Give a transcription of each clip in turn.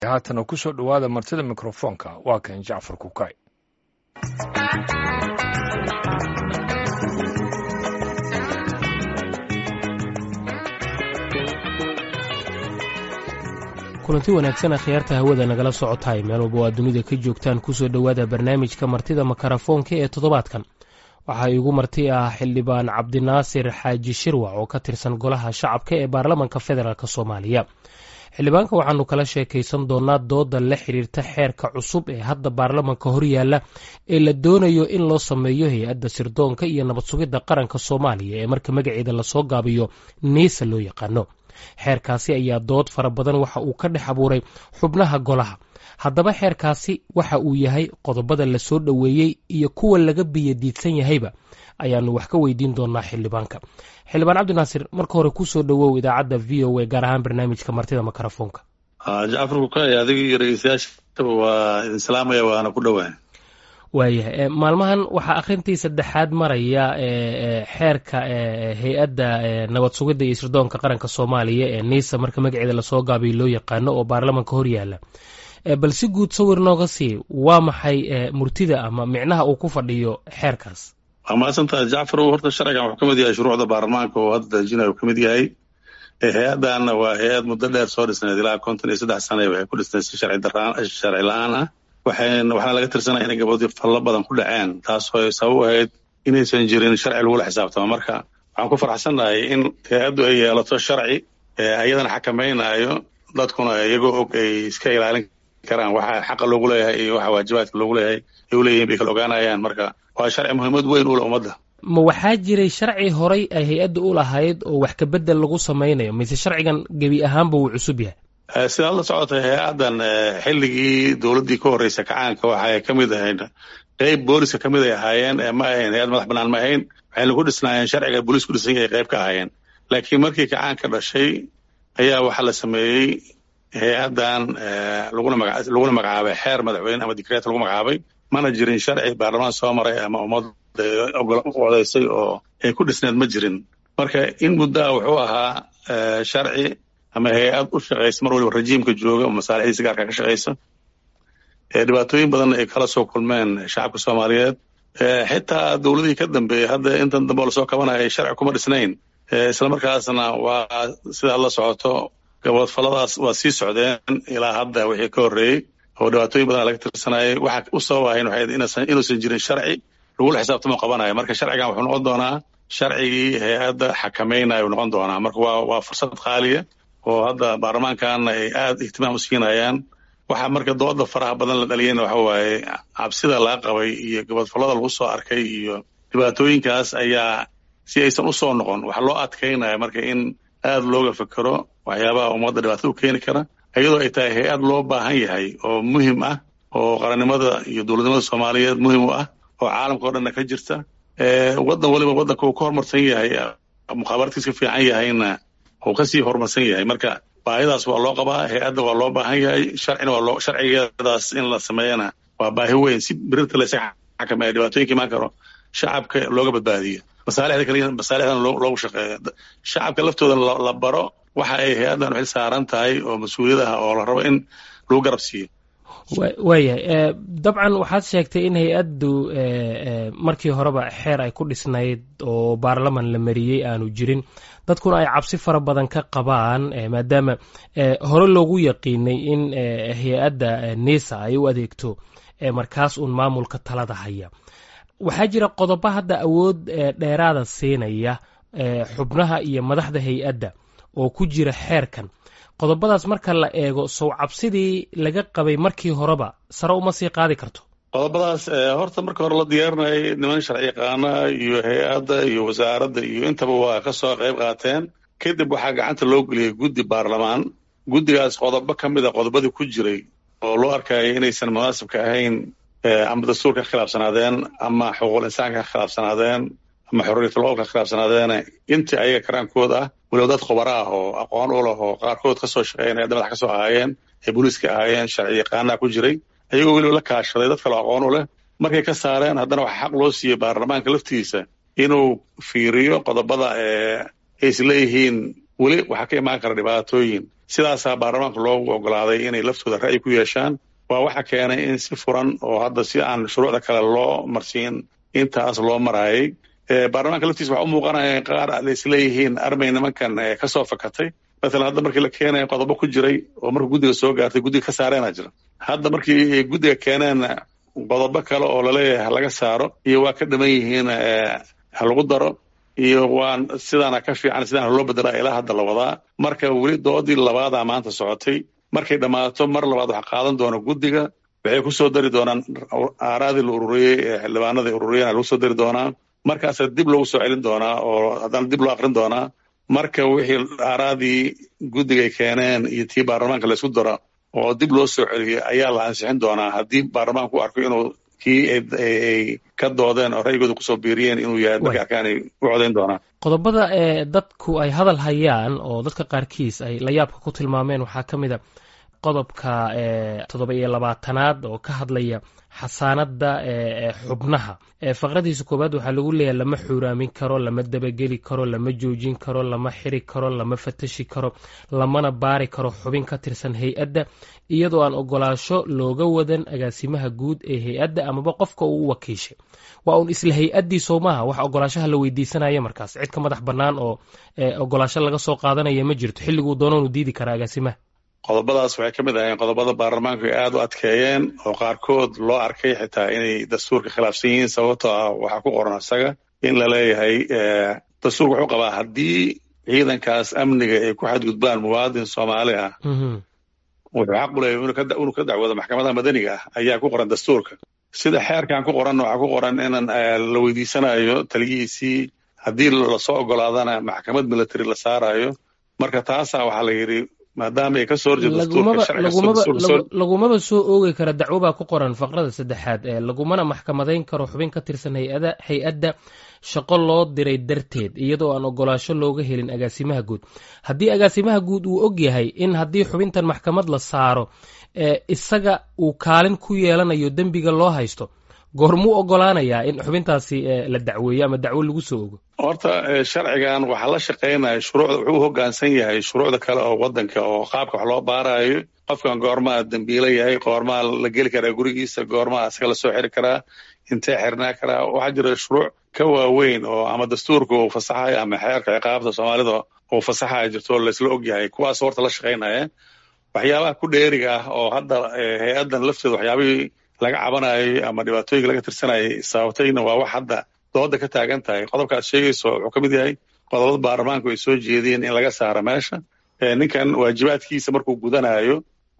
haatana ku soo dhowaada martida mikrofoonka waa kan jacfar kukay kulanti wanaagsan akhyaarta hawada nagala socotaay meel walba waa dunida ka joogtaan kusoo dhowaada barnaamijka martida makarafoonka ee toddobaadkan waxaa iigu marti ah xildhibaan cabdinaasir xaaji shirwac oo ka tirsan golaha shacabka ee baarlamanka federaalk soomaaliya xildhibaanka waxaanu kala sheekaysan doonaa dooda la xiriirta xeerka cusub ee hadda baarlamanka horyaala ee la doonayo in loo sameeyo hay-adda sirdoonka iyo nabad sugidda qaranka soomaaliya ee marka magaceeda lasoo gaabiyo niisa loo yaqaano xeerkaasi ayaa dood fara badan waxa uu ka dhex abuuray xubnaha golaha haddaba xeerkaasi waxa uu yahay qodobada la soo dhoweeyey iyo kuwa laga biyadiidsan yahayba ayaanu wax ka weydiin doonaa xildhibaanka xildhibaan cabdinaasir marka hore kusoo dhowow idaacadda v o a gaar ahaan barnaamijka martida makarafoonka jacfar kukay adiga iyo dhegeystayaashaba waa idin salaamaya waana ku dhowaa waayahay maalmahan waxaa akhrintii saddexaad maraya xeerka hay-adda nabad sugidda iyo sirdoonka qaranka soomaaliya ee nisa marka magaceeda lasoo gaabiyo loo yaqaano oo baarlamanka horyaala bal si guud sawir nooga sii waa maxay murtida ama micnaha uu ku fadhiyo xeerkaas waa mahadsantaha jacfar horta sharcigan wuxuu ka mid yahay shuruucda baarlamaanka oo hadda dajinaya uu ka mid yahay hay-addanna waa hay-ad muddo dheer soo dhisnayd ilaa konton iyo saddex sana waxay ku dhisnayd si sharci la-aan ah waxayna waxaana laga tirsanaya inay gabadii fallo badan ku dhaceen taasoo sabab u ahayd inaysan jirin sharci lagula xisaabtamo marka waxaan ku farxsannahay in hay-addu ay yeelato sharci iyadana xakamaynayo dadkuna iyagoo og ay iska ilaalin karaan waxa xaqa loogu leeyahay iyo waxa waajibaadka loogu leeyahay ay u leeyihin bay kala ogaanayaan marka waa sharci muhiimad weyn u leh ummadda ma waxaa jiray sharci horay ay hay-adda u lahayd oo wax kabedel lagu samaynayo mise sharcigan gebi ahaanba wuu cusub yahay sidaad la socotay hay-addan xilligii dowladdii ka horreysa kacaanka waxay ka mid ahayd qeyb booliska ka mid ay ahaayeen ma ahayn hay-ad madax bannaan ma ahayn waxayna ku dhisnaayeen sharciga booliis ku dhisan yahay qeyb ka ahaayeen laakiin markii kacaanka dhashay ayaa waxaa la sameeyey hay-addan laguna maga laguna magacaabay xeer madaxweyne ama dikreet lagu magacaabay mana jirin sharci baarlamaan soo maray ama ummadda odaysay oo ay ku dhisneed ma jirin marka in muddaa wuxuu ahaa sharci ama hay-ad u shaqaysa mar waliba rajiimka jooga oo masaalixdiisa gaarka ka shaqaysa dhibaatooyin badan ay kala soo kulmeen shacabka soomaaliyeed xitaa dowladihii ka dambeeyey hadda intan dambe oo lasoo kabanaya sharci kuma dhisnayn islamarkaasna waa sidaad la socoto gabadfalladaas waa sii socdeen ilaa hadda wixii ka horreeyey oo dhibaatooyin badan laga tirsanayay waxa u sabab ahayn waxay inuusan jirin sharci lagula xisaabtamo qabanayo marka sharcigan wuxuu noqon doonaa sharcigii hay-adda xakamaynayo noqon doonaa marka waa waa fursad qaaliya oo hadda baarlamaankaana ay aada ihtimaam u siinayaan waxaa marka dooda faraha badan la dhaliyayna waxa waaye cabsida laga qabay iyo gabadfallada lagu soo arkay iyo dhibaatooyinkaas ayaa si aysan u soo noqon waxaa loo adkaynaya marka in aada looga fekero waxyaabaha ummadda dhibaatada u keeni kara iyadoo ay tahay hay-ad loo baahan yahay oo muhim ah oo qarannimada iyo dowladnimada soomaaliyeed muhim u ah oo caalamka o dhanna ka jirta waddan waliba waddanka uu ka horumarsan yahay mukhaabaraadkiis ka fiican yahayna uu kasii horumarsan yahay marka baahidaas waa loo qabaa hay-adda waa loo baahan yahay sharcina waa loo sharcigeedaas in la sameeyana waa baahi weyn si birirta la isaga xakameeya dhibaatooyinka imaan karo shacabka looga badbaadiyo masaalixda kaliya masaalixdan loogu shaqeeyo shacabka laftooda la baro waxa ay hay-addan xil saaran tahay oo mas-uuliyad ah oo la rabo in lagu garab siiyo waayahay dabcan waxaad sheegtay in hay-addu markii horeba xeer ay ku dhisnayd oo baarlaman la mariyey aanu jirin dadkuna ay cabsi fara badan ka qabaan maadaama hore loogu yaqiinay in hay-adda nisa ay u adeegto markaas uun maamulka talada haya waxaa jira qodobo hadda awood dheeraada siinaya xubnaha iyo madaxda hay-adda oo ku jira xeerkan qodobadaas marka la eego sow cabsidii laga qabay markii horeba sare uma sii qaadi karto qodobadaas horta marka hore la diyaarinayay niman sharci yaqaana iyo hay-adda iyo wasaaradda iyo intaba waa ka soo qayb qaateen kadib waxaa gacanta loo geliyey guddi baarlamaan guddigaas qodobo ka mid a qodobadii ku jiray oo loo arkayay inaysan munaasibka ahayn ama dastuurka ka khilaafsanaadeen ama xuquuqul insaanka ka khilaafsanaadeen ama xorriyatul qowlka ka khilaafsanaadeene intii ayaga karaankooda ah weliba dad khubara ah oo aqoon u leh oo qaarkood ka soo shaqeeyan hay-adda madax ka soo ahaayeen ee booliiska ahaayeen sharci yaqaanaha ku jiray ayagoo weliba la kaashaday dad kaloo aqoon u leh markay ka saareen haddana waxaa xaq loo siiyey baarlamaanka laftiisa inuu fiiriyo qodobada ay is leeyihiin weli waxaa ka imaan kara dhibaatooyin sidaasaa baarlamaanka loogu ogolaaday inay laftooda ra'yi ku yeeshaan waa waxa keenay in si furan oo hadda si aan shuruucda kale loo marsiin intaas loo maraayay baarlamaanka laftiisa waxa u muuqanaya qaar la isleeyihiin armay nimankan kasoo fakatay matalan hadda markii la keenaya qodobo ku jiray oo markuu guddiga soo gaartay guddiga ka saareena jira hadda markii guddiga keeneen qodobo kale oo laleeyahay halaga saaro iyo waa ka dhiman yihiin ha lagu daro iyo waan sidaana ka fiican sidaan loo bedelaa ilaa hadda la wadaa marka weli doodii labaadaa maanta socotay markay dhammaato mar labaad waxa qaadan doona guddiga waxay ku soo dari doonaan aaraadii la ururiyey ee xildhibaanadii ururiyeen lagu soo dari doonaa markaasa dib loogu soo celin doonaa oo haddana dib loo akrin doonaa marka wixii aaraadii guddigay keeneen iyo tii baarlamaanka laysku daro oo dib loo soo celiyey ayaa la ansixin doonaa haddii baarlamaanku u arko inuu kii ay ka doodeen oo ra'yigooda kusoo biiriyeen inuu yahay markay arkaan ay u codayn doonaan qodobada ee dadku ay hadal hayaan oo dadka qaarkiis ay layaabka ku tilmaameen waxaa ka mid a qodobka toddoba iyo labaatanaad oo ka hadlaya xasaanada xubnaha faqradiisa koowaad waxaa lagu leeyahay lama xuuraamin karo lama dabageli karo lama joojin karo lama xiri karo lama fatashi karo lamana baari karo xubin ka tirsan hay-adda iyadoo aan ogolaasho looga wadan agaasimaha guud ee hay-adda amaba qofka uu u wakiishay waa uun isla hay-addii soomaha wax ogolaashaha la weydiisanaya markaas cid ka madax bannaan oo ogolaasho laga soo qaadanaya ma jirto xilliguu doonoonu diidi karaa agaasimaha qodobadaas waxay ka mid ahayeen qodobada baarlamaanku ay aada u adkeeyeen oo qaarkood loo arkay xitaa inay dastuurka khilaafsan yihiin sababtoo ah waxaa ku qoran isaga in la leeyahay dastuurka wuxuu qabaa haddii ciidankaas amniga ay ku xadgudbaan muwaadin soomaali ah wuxuu xaq u leeyahay inuu ka dacwoodo maxkamadaha madaniga ah ayaa ku qoran dastuurka sida xeerkan ku qoran waxaa ku qoran inan la weydiisanayo taliyihiisii haddii lasoo ogolaadana maxkamad military la saarayo marka taasaa waxaa la yidhi maadaama ay ka soo horjeedolagumaba soo oogi kara dacwo baa ku qoran faqrada saddexaad ee lagumana maxkamadayn karo xubin ka tirsan hay-adda shaqo loo diray darteed iyadoo aan ogolaasho looga helin agaasimaha guud haddii agaasimaha guud uu og yahay in haddii xubintan maxkamad la saaro isaga uu kaalin ku yeelanayo dembiga loo haysto goormuu ogolaanayaa in xubintaasi la dacweeyo ama dacwo lagu soo ogo horta sharcigan waxaa la shaqaynaya shuruucda wuxuu u hoggaansan yahay shuruucda kale oo waddanka oo qaabka wax loo baarayo qofkan goormaa dembiilo yahay goormaa la geli karaa gurigiisa goormaa asaga lasoo xiri karaa intee xirnaa karaa waxaa jira shuruuc ka waaweyn oo ama dastuurka uu fasaxayo ama xeerka ciqaabta soomaalida uu fasaxaya jirto laysla ogyahay kuwaas horta la shaqaynaya waxyaabaha ku dheeriga ah oo hadda hay-addan lafteeda waxyaabihii laga cabanayo ama dhibaatooyinka laga tirsanayay sababtayna waa wax hadda dooda ka taagan tahay qodobkaad sheegayso wuxuu ka mid yahay qodobada baarlamaanku ay soo jeediyeen in laga saaro meesha ninkan waajibaadkiisa markuu gudanayo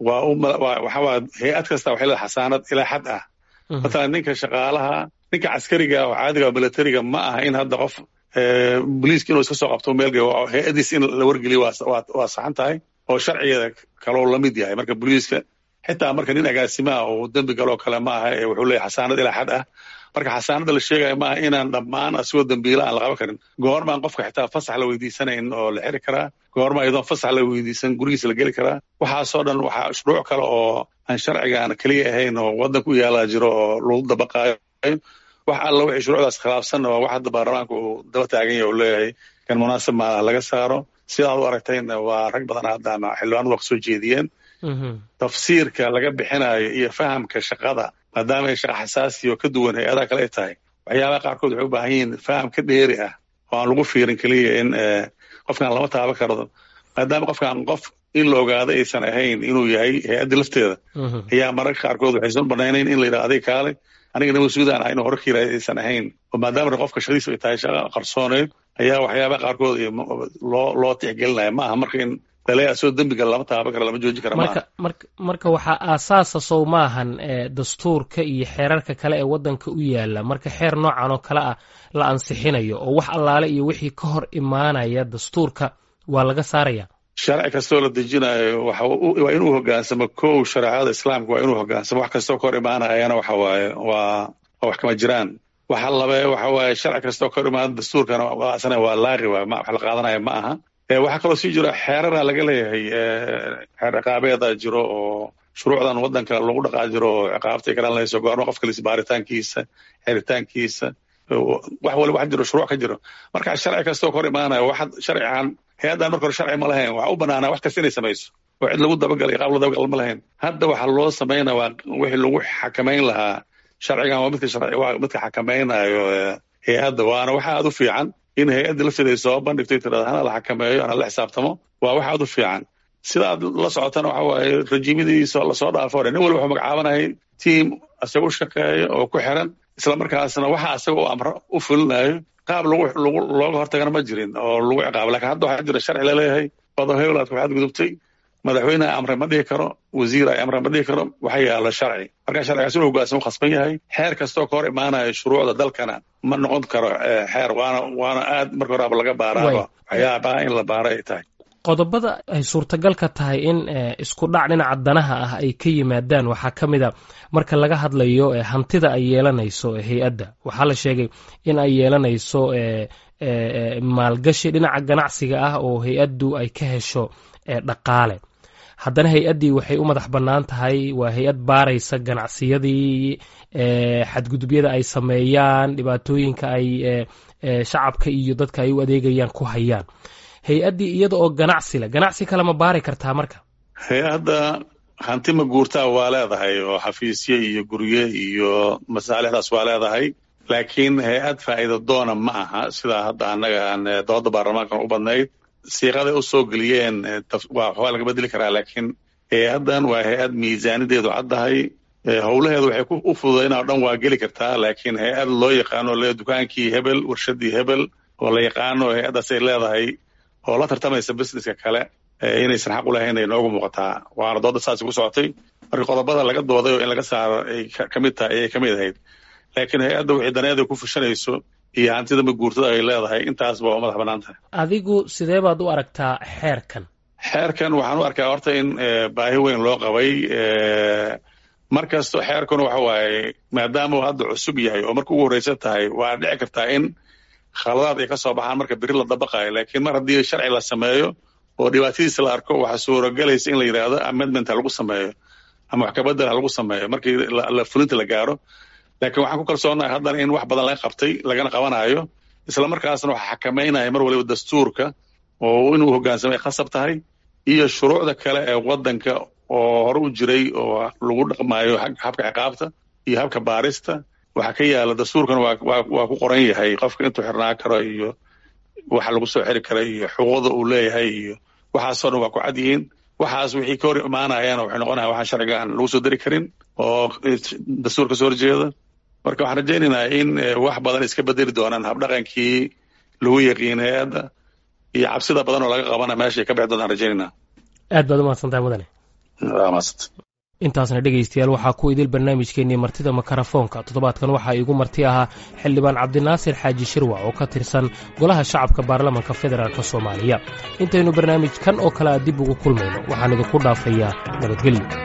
waa waxawaa hay-ad kasta waxay leedahay xasaanad ilaa xad ah matalan ninka shaqaalaha ninka caskariga oo caadiga oo militariga ma aha in hadda qof boliiska inuu iska soo qabto meel hay-addiis in la wargeliyo waa saxan tahay oo sharcigeeda kaloo la mid yahay marka boliiska xitaa marka nin agaasimaha oo dembi galoo kale ma aha ee wuxuu leeyahay xasaanad ilaa xad ah marka xasaanada la sheegaya maaha inaan dhammaan asigoo dembiila aan la qaban karin goormaan qofka xitaa fasax la weydiisanayn oo la xiri karaa goorma iyadoon fasax la weydiisan gurigiisa la geli karaa waxaasoo dhan waxaa shuruuc kale oo aan sharcigaan keliya ahayn oo waddanka u yaalaa jiro oo lagu dabaqaayo wax alla wixii shuruucdaas khilaafsan oo wax hadda baarlamaanka uu daba taagan yahay uu leeyahay kan munaasib maaha laga saaro sidaad u aragtayna waa rag badan hadda ama xildhibaanadu waa kasoo jeediyeen tafsiirka laga bixinayo iyo fahamka shaqada maadaama ay shaqa xasaasi oo ka duwan hay-adaha kale ay tahay waxyaabaha qaarkood waxay u baahan yihiin faham ka dheeri ah oo aan lagu fiirin keliya in qofkan lama taaban karo maadaama qofkan qof in la ogaado aysan ahayn inuu yahay hay-adda lafteeda ayaa mararka qaarkood waxaysan banaynayn in la yidhaha adig kaale aniga nama suudaan ah inuu hore ka yiraahdo aysan ahayn oo maadaama qofka shaqadiisu ay tahay shaqa qarsooneed ayaa waxyaabaha qaarkood loo loo tixgelinaya ma aha marka in daleeya soo dembiga lama taaban karo lama joojin kara marka marka marka waxaa aasaasa sow maahan dastuurka iyo xeerarka kale ee waddanka u yaala marka xeer noocan oo kale ah la ansixinayo oo wax allaale iyo wixii ka hor imaanaya dastuurka waa laga saaraya sharci kastoo la dejinayo waa inuu hogaansamo kow shareecada islaamka waa inuu hogaansamo wax kastoo ka hor imaanayana waxa waaye waa wax kama jiraan waxa labe waxa waaye sharci kastoo ka hor imaana dastuurkana asana waa laaqi waay wax la qaadanaya ma aha waxaa kaloo sii jiro xeerara laga leeyahay xeer ciqaabeeda jiro oo shuruucdan waddanka lagu dhaqaa jiro oo ciqaabtay ka dhalanayso goorma qofka lis baaritaankiisa xiritaankiisa wax waliba wax jiro shuruuc ka jiro marka sharci kastoo ka hor imaanaya wax sharcigan hay-addan marka hore sharci ma lahayn waxa u banaanaa wax kasta inay samayso oo cid lagu dabagalay qaab la dabagal ma lahayn hadda waxaa loo samaynaya waa wixii lagu xakamayn lahaa sharcigan waa midka sharci waa midka xakamaynayo hay-adda waana waxa aad u fiican in hay-adda lafteeda ay soo bandhigto tirada hana la xakameeyo hana la xisaabtamo waa wax aad u fiican sida aad la socotana waxa waaye rajiimadiisa lasoo dhaafo hore nin walba wuxuu magacaabanayay tiam isaga u shaqeeya oo ku xiran isla markaasna waxa asaga u amro u fulinayo qaab lagu lagu looga hortagana ma jirin oo lagu ciqaabo lakin hadda waxaa jira sharci laleeyahay odo hewlaadka waxaad gudubtay madaxweyne amre ma dhihi karo wasiir ay amre ma dhihi karo waxa yaala sharci marka sharcigaas inuu hogaansan u khasban yahay xeer kastoo ka hor imaanaya shuruucda dalkana ma noqon karo xeer waana waana aad marka horaaba laga baaraaba waxyaabaha in la baaro ay tahay qodobada ay suurtagalka tahay in isku dhac dhinaca danaha ah ay ka yimaadaan waxaa ka mid a marka laga hadlayo hantida ay yeelanayso hay-adda waxaa la sheegay in ay yeelanayso maalgashi dhinaca ganacsiga ah oo hay-addu ay ka hesho dhaqaale haddana hay-addii waxay u madax bannaan tahay waa hay-ad baaraysa ganacsiyadii xadgudubyada ay sameeyaan dhibaatooyinka ay shacabka iyo dadka ay u adeegayaan ku hayaan hay-addii iyada oo ganacsi leh ganacsi kale ma baari kartaa marka hay-adda hanti ma guurtaa waa leedahay oo xafiisye iyo gurye iyo masaalixdaas waa leedahay laakiin hay-ad faa'iida doona ma aha sidaa hadda annaga aan dooda baarlamaankan u badnayd siiqaday u soo geliyeen waa laga bedeli karaa laakiin hay-addan waa hay-ad miisaanideedu caddahay howlaheedu waxay u fududayn oo dhan waa geli kartaa laakiin hay-ad loo yaqaano le dukaankii hebel warshadii hebel oo la yaqaano hay-addaasay leedahay oo la tartamaysa businesska kale inaysan xaq u lahayn ay noogu muuqataa waana dooda saasi ku socotay marka qodobada laga dooday oo in laga saaro ay ka mid tahay ayay ka mid ahayd laakiin hay-adda wixii daneeda ku fushanayso iyo hantida ma guurtada ay leedahay intaasba waa madax bannaan tahay adigu sidee baad u aragtaa xeerkan xeerkan waxaan u arkaa horta in baahi weyn loo qabay mar kasto xeerkuna waxa waaye maadaama uu hadda cusub yahay oo marka ugu horreysa tahay waa dhici kartaa in khaladaad ay ka soo baxaan marka beri la dabaqayo laakiin mar haddii sharci la sameeyo oo dhibaatadiisa la arko waxaa suurogalaysa in la yidhaahdo amendment ha lagu sameeyo ama wax kabedel ha lagu sameeyo markii la fulinta la gaaro laakiin waxaan ku kalsoonahay haddana in wax badan laga qabtay lagana qabanayo isla markaasna waxa xakamaynaya mar waliba dastuurka oo inuu hogaansamay khasab tahay iyo shuruucda kale ee waddanka oo hore u jiray oo lagu dhaqmayo habka ciqaabta iyo habka baarista waxaa ka yaala dastuurkan waa ku qoran yahay qofka intuu xirnaa karo iyo waxa lagu soo xiri kara iyo xuquuqda uu leeyahay iyo waxaasoo dhan waa ku cad yihiin waxaas wixii ka hor imaanayana waxay noqonayan waxaan sharciga aan lagu soo dari karin oo dastuur ka soo horjeeda marka waxaan rajaynaynaa in wax badan iska bedeli doonaan habdhaqankii lagu yaqiin hay-adda iyo cabsida badan oo laga qabana meeshay ka bixi doontaan rajaynayna aad baad umahadsantahay mudane intaasna dhegaystayaal waxaa ku idil barnaamijkeennii martida makarafoonka toddobaadkan waxaa iigu marti ahaa xildhibaan cabdinaasir xaaji shirwac oo ka tirsan golaha shacabka baarlamanka federaalk soomaaliya intaynu barnaamijkan oo kale a dib ugu kulmayno waxaan idinku dhaafayaa nabadgelyo